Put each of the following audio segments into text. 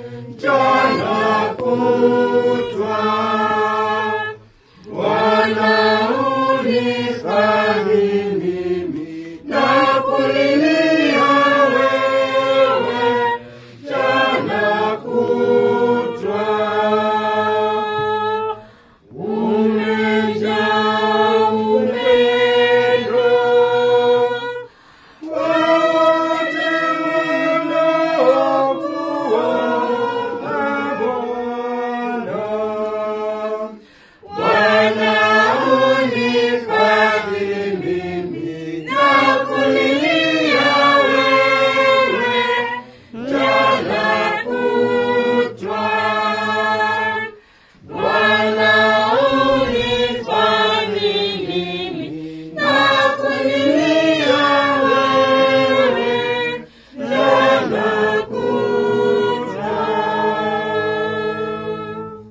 mchana kutwa. Bwana unifadhi mimi na kulilia wewe mchana kutwa. Umejaa upendo wote wanaokuomba Bwana. Bwana unifadhi mimi na kulilia wewe mchana kutwa. Bwana unifadhi mimi na kulilia wewe mchana kutwa.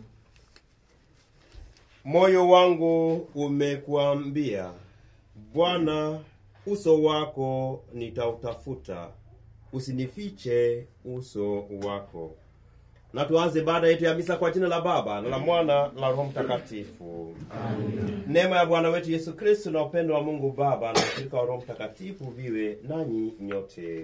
Moyo wangu umekuambia, Bwana, uso wako nitautafuta, usinifiche uso wako. Na tuanze baada yetu ya misa kwa jina la Baba na la Mwana na la Roho Mtakatifu. Neema ya Bwana wetu Yesu Kristo na upendo wa Mungu Baba na ushirika wa Roho Mtakatifu viwe nanyi nyote.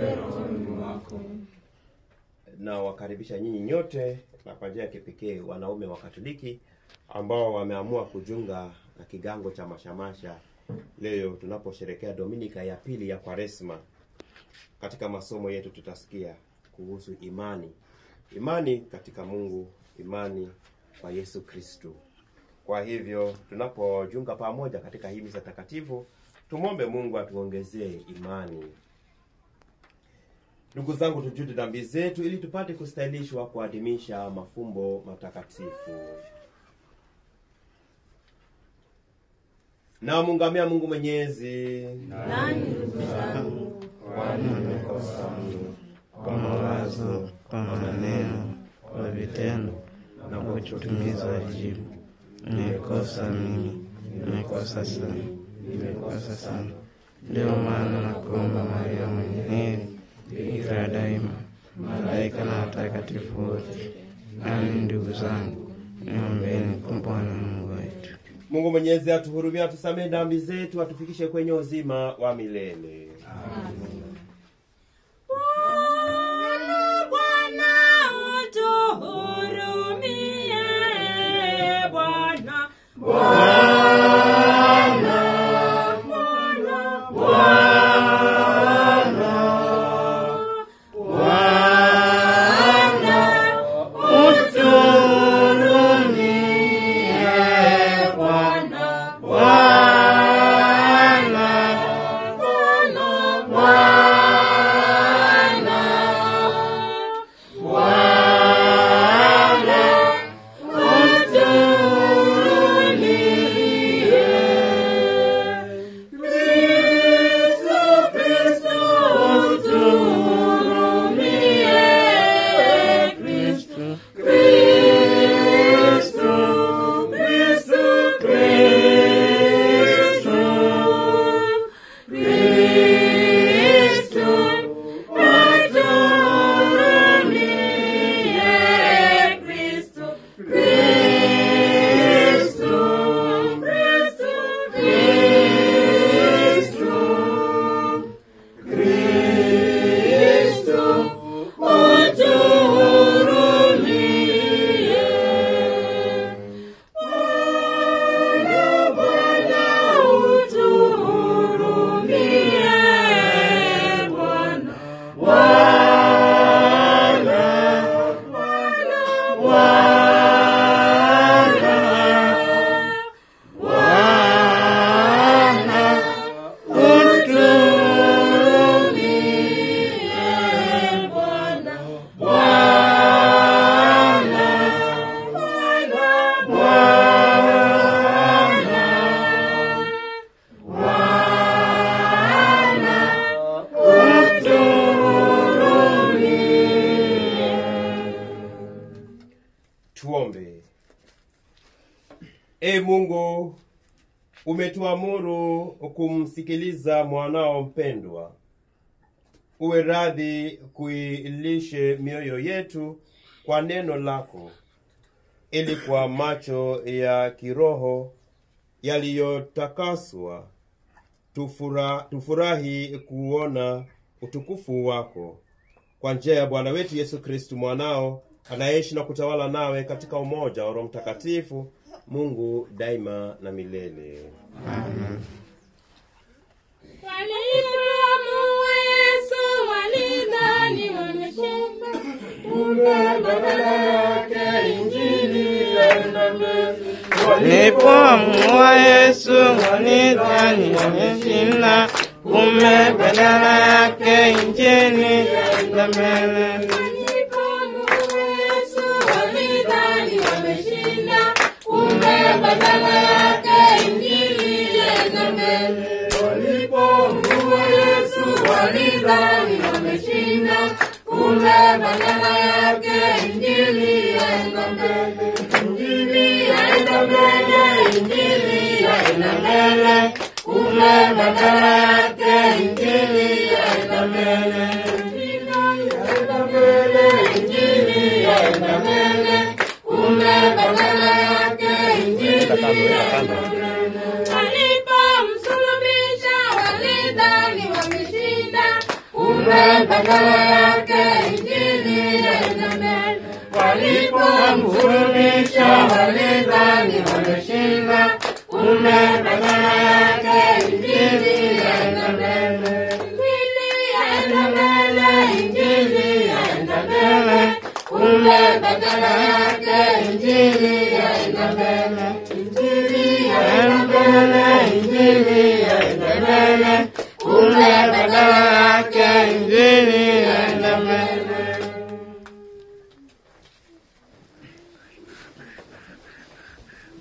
na wakaribisha nyinyi nyote na kwa njia ya kipekee wanaume wa Katoliki ambao wameamua kujiunga na kigango cha mashamasha leo tunaposherekea Dominika ya pili ya Kwaresma. Katika masomo yetu tutasikia kuhusu imani, imani katika Mungu, imani kwa Yesu Kristu. Kwa hivyo tunapojiunga pamoja katika hii misa takatifu, tumwombe Mungu atuongezee imani. Ndugu zangu, tujute dhambi zetu ili tupate kustahilishwa kuadhimisha mafumbo matakatifu. Na mungamia Mungu Mwenyezi, Nani ndugu zangu, kwani nimekosa mno kwa mawazo, kwa maneno, kwa vitendo na kwa kutimiza wajibu. Nimekosa mimi, nimekosa sana, nimekosa sana. Ndio maana nakuomba Maria mwenye heri, bikira daima, malaika na watakatifu wote, nami ndugu zangu, niombeni kwa Bwana Mungu wetu. Mungu Mwenyezi atuhurumie, atusamehe dhambi zetu, atufikishe kwenye uzima wa milele. Bwana, Bwana utuhurumie, Bwana. Bwana, Bwana, Bwana, utuhurumie, Bwana. Bwana, Bwana, Bwana, Bwana, utuhurumie. Kristo, Kristo, utuhurumie. Kristo, Kristo, Kristo, Kristo, Kristo, utuhurumie. Kristo, Kristo, Kristo, Kristo, Kristo, utuhurumie. Bwana, Bwana, utuhurumie. Bwana, Bwana, Bwana, Bwana, Bwana, utuhurumie. Bwana, Bwana, Bwana, Bwana, utuhurumie. Tuombe. E Mungu, umetuamuru kumsikiliza mwanao mpendwa. uwe radhi kuilishe mioyo yetu kwa neno lako, ili kwa macho ya kiroho yaliyotakaswa tufura, tufurahi kuona utukufu wako kwa njia ya Bwana wetu Yesu Kristu mwanao anayeishi na kutawala nawe katika umoja wa Roho Mtakatifu, Mungu daima na milele. Walipoamua Yesu walidhani wameshinda, kumbe badala yake injili yaenda mbele. Nilipoamua Yesu walidhani wameshinda, kumbe badala yake injili yaenda mbele. Walipoamua Yesu walidhani wameshinda, kumbe badala yake injili yaenda mbele. Walipoamua Yesu walidhani wameshinda, kumbe badala yake injili yaenda mbele. Injili yaenda mbele, injili yaenda mbele, kumbe badala yake injili yaenda mbele. Injili yaenda mbele, injili yaenda mbele, kumbe badala yake injili yaenda mbele. Walipomsulubisha walidhani wameshinda, kumbe badala yake injili yaenda mbele. Walipomsulubisha walidhani wameshinda, kumbe badala yake injili yaenda mbele. Injili yaenda mbele, injili yaenda mbele, kumbe badala yake injili yaenda mbele. Injili yaenda mbele, injili